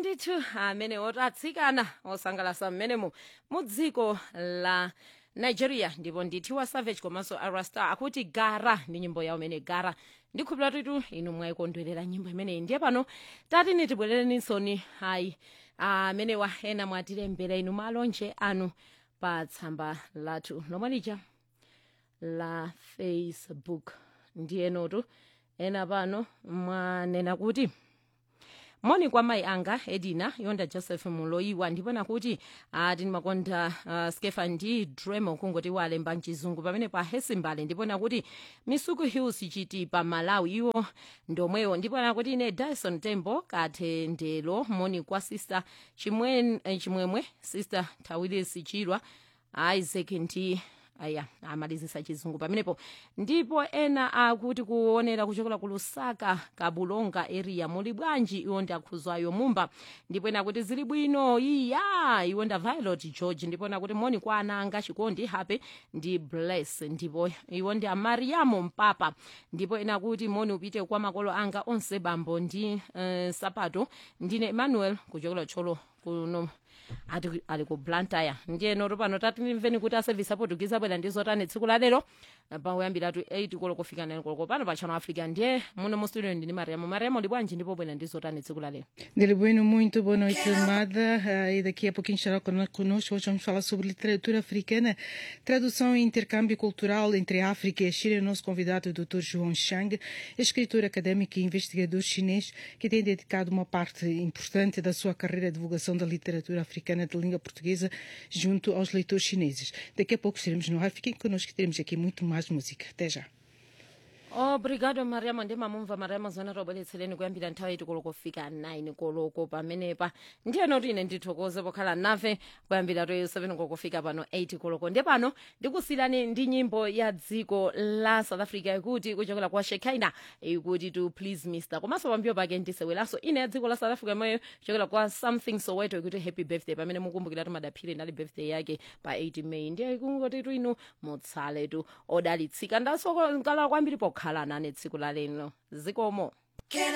ndithu amene otsikana osangalasa mmenemu mu dziko la nigeria ndipo ndithiwa savage komanso arasta akuti gara ndi nyimbo yawo imene gara ndikhulupira titu inu mwayikondwerera nyimbo imeneyi ndiye pano tati nitibwerereninsoni ayi amenewa ena mwatilembera inu malonje anu pa tsamba lathu lomwe lija la facebook ndiyenotu ena pano mwanena kuti moni kwa mayi anga edina yonda joseph muloyiwa ndipona kuti ati ndimakonda uh, skefa ndi dremo kungoti walemba mchizungu pamene pa hesimbale ndipona kuti misuku hills chitipa malawi iwo ndomwewo ndipona kuti ine dyson tembo kathendelo moni kwa sister chimwen, eh, chimwemwe sister tawilis chilwa isaac ndi aya amalizisa chizungu pamenepo ndipo ena akuti kuonera kuchokera ku lusaka kabulonga area muli bwanji iwo ndi akhuzwayo mumba ndipo ena kuti zili bwino iya iwo nda violet george ndipo ena kuti moni kwa ana anga chikondi happy ndi bless ndipo iwo ndi amariamu mpapa ndipo ena kuti moni upite kwa makolo anga onse bambo ndi uh, sapato ndine emmanuel kuchokera tcholo kuno ati ali ku blantyre ndiye noto pano tatimveni kuti aservice aportuguese abwera ndi zotani tsiku la lero pakuyambiratu 8 koloko kufika 9 koloko pano pa channel africa ndiye muno mu studio ndini mariamo mariamo li bwanji ndipo bwera ndi zotani tsiku la lero Dele Bueno, muito boa noite, amada. Ah, E daqui a pouquinho estará cono- conosco. Hoje vamos falar sobre literatura africana, tradução e intercâmbio cultural entre a África e a China. O nosso convidado é o Dr. João Chang, escritor académico e investigador chinês que tem dedicado uma parte importante da sua carreira à divulgação da literatura africana de língua portuguesa junto aos leitores chineses. Daqui a pouco estaremos no ar. Fiquem connosco que teremos aqui muito mais música. Até já. obrigado mariamo ndi mamumva mariamo zona tobweretsereni kuyambira nthawi iti koloko kufika 9 koloko pamenepa ndiye noti ine ndithokoze pokhala nafe kuyambira to 7 koloko kufika pano 8 koloko ndiye pano ndikusiyirani ndi nyimbo ya dziko la south africa ikuti kuchokera kwa shekina ikuti to please mr komanso pambiyo pake ndiseweranso ine ya dziko la south africa imweyo kuchokera kwa something soweto ikuti happy birthday pamene mukumbukira timadaphire nali birthday yake pa 8 may ndiye ikungoti tu inu mutsaletu odalitsika ndasokala kwambiri pokhala nane tsiku la leno zikomo